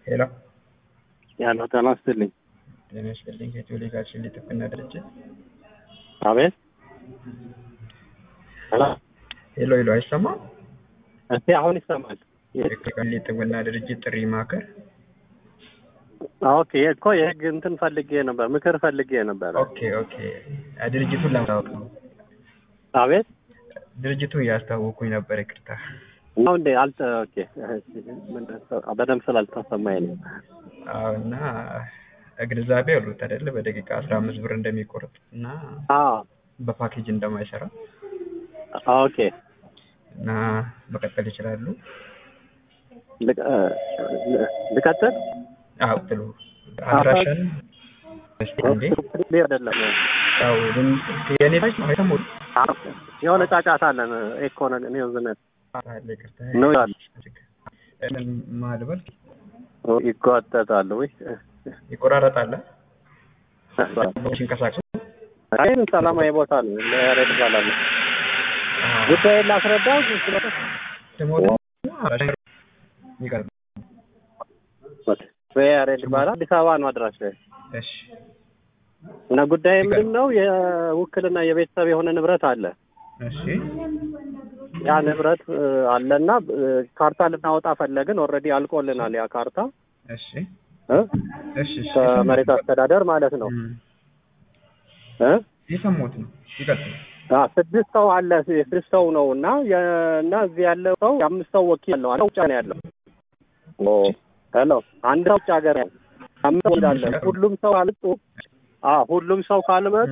ሄሎ ያለው ጤና ይስጥልኝ። ጤና ይስጥልኝ። ከቴሌጋችን የጥብቅና ድርጅት አቤት ሄሎ ሄሎ ሄሎ፣ አይሰማም? እስቲ አሁን ይሰማል። የጥብቅና የጥብቅና ድርጅት ጥሪ ማዕከል ኦኬ እኮ የህግ እንትን ፈልጌ ነበር፣ ምክር ፈልጌ ነበር። ኦኬ ኦኬ። ድርጅቱን ለማወቅ ነው። አቤት ድርጅቱን እያስታወኩኝ ነበር። ይቅርታ። ነው እንዴ? አልተ ኦኬ በደንብ ስላልተሰማኝ ነው። አዎ። እና ግንዛቤ ያሉት አይደለ? በደቂቃ አስራ አምስት ብር እንደሚቆርጥ እና አዎ በፓኬጅ እንደማይሰራ ኦኬ እና መቀጠል ይችላሉ። ልቀ- ልቀጥል? አዎ ጥሩ። አድራሻን እስቲ እንዴ አይደለም ያው የኔ ታች ነው አይሰሙት የሆነ ጫጫታ አለን። ኤኮ ነገር ኒውዝነት አለ። ይቅርታ ነው ያለ ምን ማልበል ይጓተታል ወይ ይቆራረጣል። ሲንቀሳቀሱ ይህን ሰላማዊ ቦታ ነው። ለያሬድ ይባላል። ጉዳይን ላስረዳው ደግሞ ይቀርብ በያሬድ ይባላል። አዲስ አበባ ነው አድራሻ እሺ እና ጉዳይ ምንድን ነው? የውክልና የቤተሰብ የሆነ ንብረት አለ። እሺ ያ ንብረት እ፣ አለና እ፣ ካርታ ልናወጣ ፈለግን። ኦልሬዲ አልቆልናል ያ ካርታ እሺ እ፣ እሺ እሺ ከመሬት አስተዳደር ማለት ነው እም፣ እ የሰሙት ነው ይቀጥል አ ስድስት ሰው አለ። ስድስት ሰው ነው እና የ- እና እዚህ ያለው ሰው የአምስት ሰው ወኪል ነው። አንድ ውጭ ነው ያለው። ኦ ሄሎ፣ አንድ ሰው ውጭ ሀገር ያለው አምስት ሰው አለ። ሁሉም ሰው አልጡ። አ ሁሉም ሰው ካልመጡ